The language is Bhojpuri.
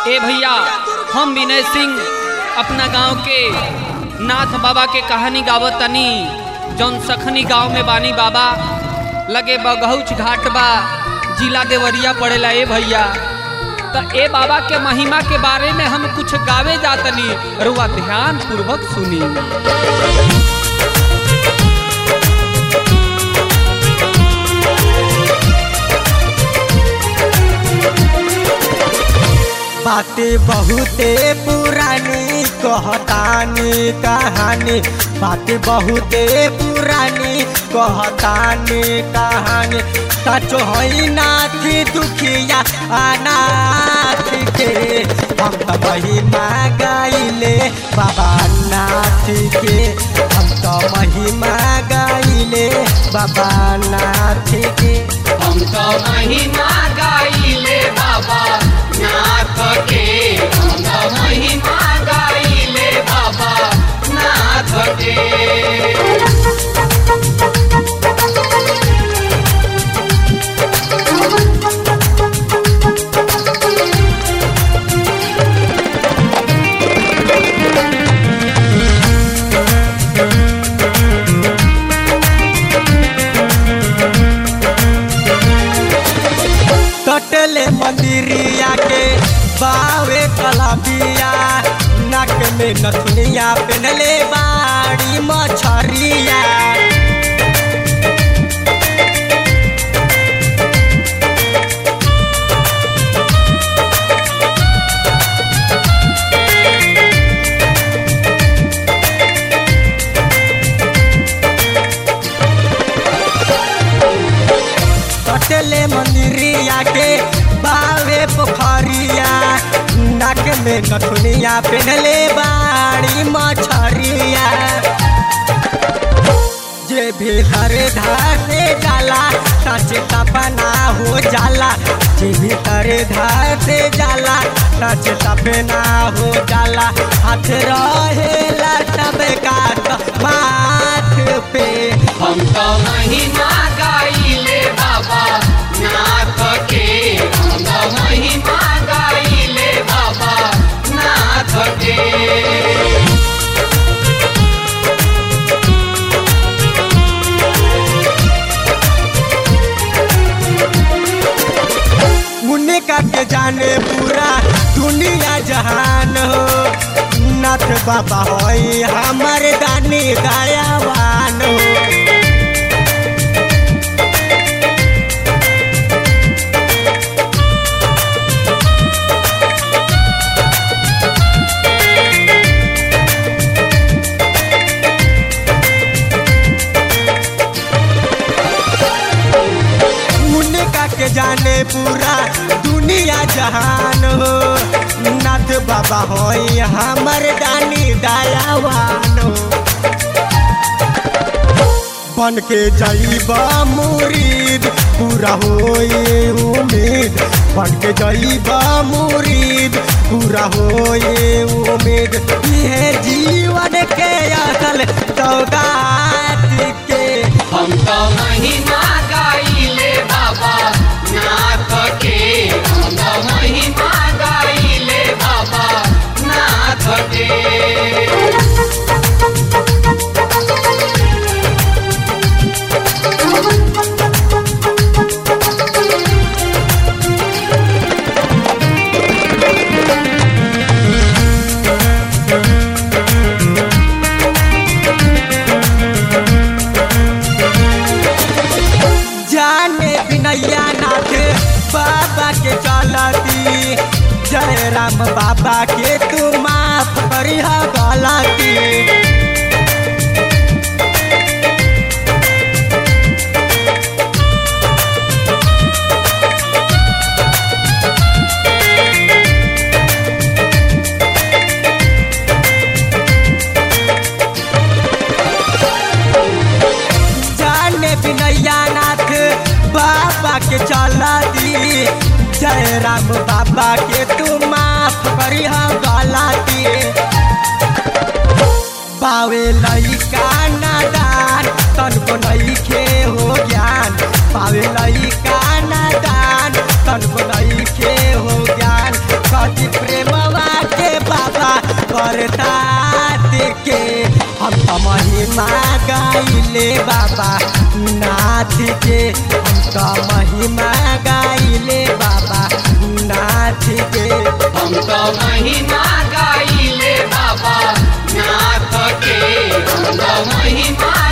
ए भैया हम विनय सिंह अपना गांव के नाथ बाबा के कहानी गावत तनी जौन सखनी गांव में बानी बाबा लगे बगहुच घाट बा जिला देवरिया पड़ेला ए भैया त ए बाबा के महिमा के बारे में हम कुछ गावे जातनी रुआ ध्यान पूर्वक सुनी बातें बहुते पुरानी कहतानी कहानी बातें बहुते पुरानी कहतानी कहानी सचो है नाथ दुखिया अनाथ के हम तो महिमा गाइले बाबा नाथ के हम तो महिमा गाइले बाबा नाथ के हम तो महिमा गाइले बाबा नाथ के हम तो महिमा गाइले बाबा नाथ के कटले मंदिरिया के बावे कलाबिया नाक में नथुनिया पहनले बाड़ी मछरिया कटले मंदिरिया के बावे पोखरिया नाक में नथुनिया पहनले बाड़ी मछरिया जे भी हर धार से जाला सच तपना हो जाला जे भी हर धार से जाला सच तपना हो जाला हाथ रहेला तब का माथ पे हम तो महिमा गाइले बाबा नाथ के हम तो महिमा गाइले बाबा नाथ के मुन्ने का के जाने पूरा दुनिया जहान हो नाथ बाबा होई हमर दानी दयावान हो मुन्ने का के जाने पूरा दुनिया जहान हो नाथ बाबा होई हमर दानी दयावान हो बन के जाइबा मुरीद पूरा होई उम्मीद बन के जाइबा मुरीद पूरा होई उम्मीद ये जीवन के असल सौगात के हम तो महिमा गाइले बाबा नाथ के हम तो महिमा गाइले बाबा नाथ के जाने बिनैया नाथ बाबा के चलती जय राम बाबा के तू माफ करिह गलती जाने बिनैया नाथ बाबा के चलती जय राम बाबा के तू माफ करिह गलती पावे लइका नादान तनको नइखे हो ज्ञान पावे लइका नादान तनको नइखे हो ज्ञान कति प्रेम के हम तो महिमा गाइले बाबा नाथ के हम तो महिमा गाइले बाबा नाथ के हम तो महिमा